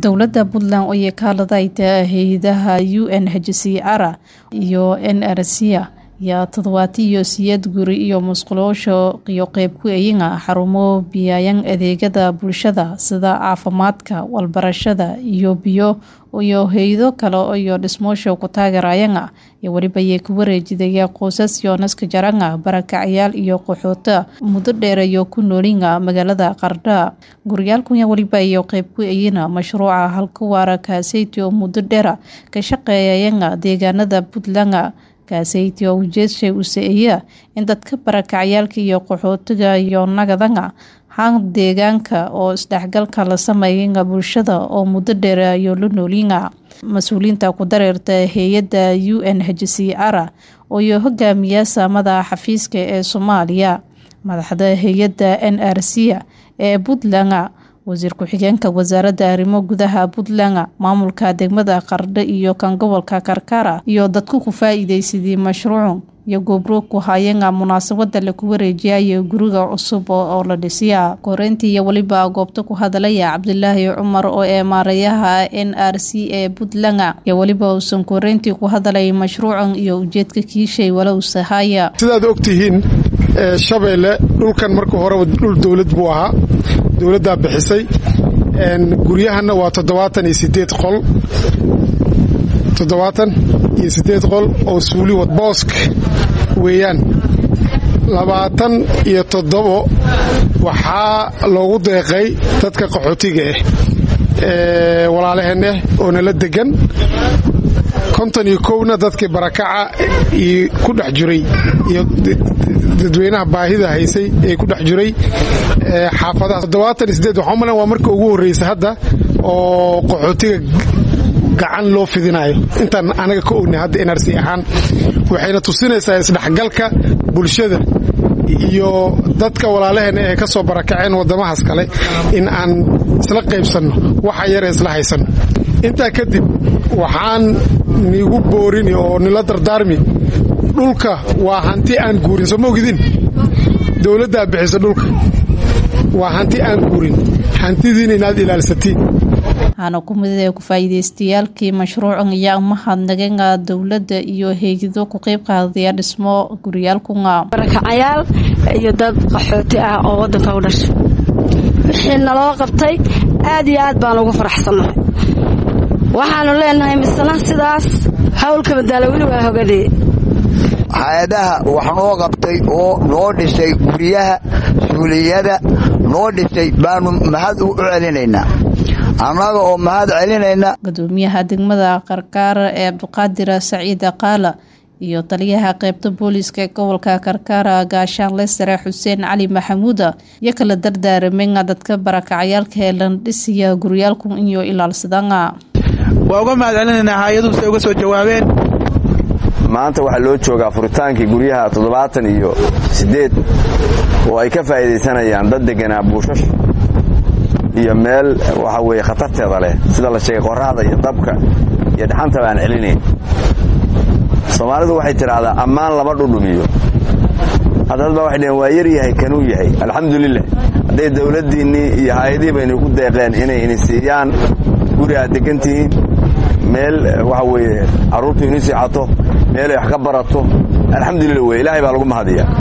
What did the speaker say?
dowladda puntland oo yakaaladayda hay-adaha u n hcr iyo n r c yaa toddobaati iyo siyeed guri iyo musquloosha iyo qeyb ku eyinga xarumo biyayan adeegada bulshada sida caafimaadka walbarashada iyo biyo iyo hay-ado kale iyo dhismoosha ku taageerayanga iyo weliba yay ku wareejidaya qoysas yoonaska jaranga barakacayaal iyo qaxoota muddo dheer iyo ku noolinga magaalada qardha guryaalkunya weliba iyo qeyb ku eyina mashruuca halka waara kaaseyti oo muddo dheera ka shaqeeyayanga deegaanada puntland kaaseyti oo ujeedshay u sa-eeya in dadka barakacayaalka iyo qaxootiga iyo nagadanga han deegaanka oo isdhexgalka la sameeyanga bulshada oo muddo dheer iyo la noolinga mas-uuliyiinta ku dareerta hay-adda u n h c r iyo hogaamiya saamada xafiiska ee soomaaliya madaxda hay-adda n r c ee puntland wasiir ku-xigeenka wasaaradda arrimo gudaha puntland maamulka degmada qardho iyo kan gobolka karkara iyo dadku ku faa-iideysadii mashruuc iyo goobro ku hayanga munaasabada laku wareejiyayo guriga cusub oo la dhisiya koreyntii iyo weliba goobta ku hadalaya cabdilaahi cumar oo ee maareeyaha n r c ee puntland iyo weliba uusan koreyntii ku hadalay mashruucan iyo ujeedka kiishay walowsahaya sidaad ogtihiin shabeelle dhulkan marka horeba dhul dowlad buu ahaa dowladdaa bixisay guryahanna waa toddobaatan iyo sideed qol toddobaatan iyo sideed qol oo suuli boosk weeyaan labaatan iyo toddobo waxaa loogu deeqay dadka qaxootiga ah ee walaalaheeneh oo nala degan konton iyo kowna dadkii barakaca ku dhex jiray iyo dadweynaha baahida haysay ee ku dhex jiray xaafadaha toddobaatan iyo sideed waxaa umalan waa marka ugu horreysa hadda oo qaxootiga gacan loo fidinayo intaan anaga ka ognay hadda nrc ahaan waxayna tusinaysaa isdhexgalka bulshada iyo dadka walaalaheena ee ka soo barakaceen waddamahaas kale in aan isla qaybsanno waxa yare isla haysanno intaa kadib waxaan niigu boorini oo nila dardaarmi dhulka waa hanti aan guurin soo ma ogidin dowladdaa bixisa dhulka waa hanti aan guurin hantidiina inaad ilaalsatiin waxaana ku mid ee ku-faa'iideystayaalkii mashruucan ayaa mahadnaganga dowladda iyo hay-ado ku qeyb qaadaya dhismo guryaalkunga barakacayaal iyo dad qaxooti ah oo waddanka u dhashay wixii naloo qabtay aad iyo aad baan ugu faraxsannahay waxaanu leenahay misna sidaas howlka madaalo weli waa hogadhee hay-adaha wax noo qabtay oo noo dhisay guryaha suuliyada noo dhisay baanu mahad u celinaynaa annaga oo mahad celinayna gudoomiyaha degmada karkaara ee cabdiqaadir saciid qaala iyo taliyaha qeybta booliiska ee gobolka karkaara gaashaanle sare xuseen cali maxamuuda iyo kala dardaaramenga dadka barakacayaalka ee landhisiya guryaalku iyo ilaalsadanga waa uga mahad celinaynaa hay-aduhu say uga soo jawaabeen maanta waxaa loo joogaa furitaankii guryaha toddobaatan iyo siddeed oo ay ka faa'iidaysanayaan dad deganaa buushash iyo meel waxa weeye khatarteeda leh sida la sheegay qorraxda iyo dabka iyo dhaxantaba aan celinayn soomaalidu waxay tidhaahdaa ammaan lama dhudhumiyo haddad baa waxay dhaheen waa yar yahay kanuu yahay alxamdulilah hadday dawladdiinnii iyo hay-adihii baynu ku deeqeen inay ini siiyaan guri aad degantihiin meel waxa weeye carruurtu ini siicato meel ay wax ka barato alxamdulillah wey ilaahay baa lagu mahadiya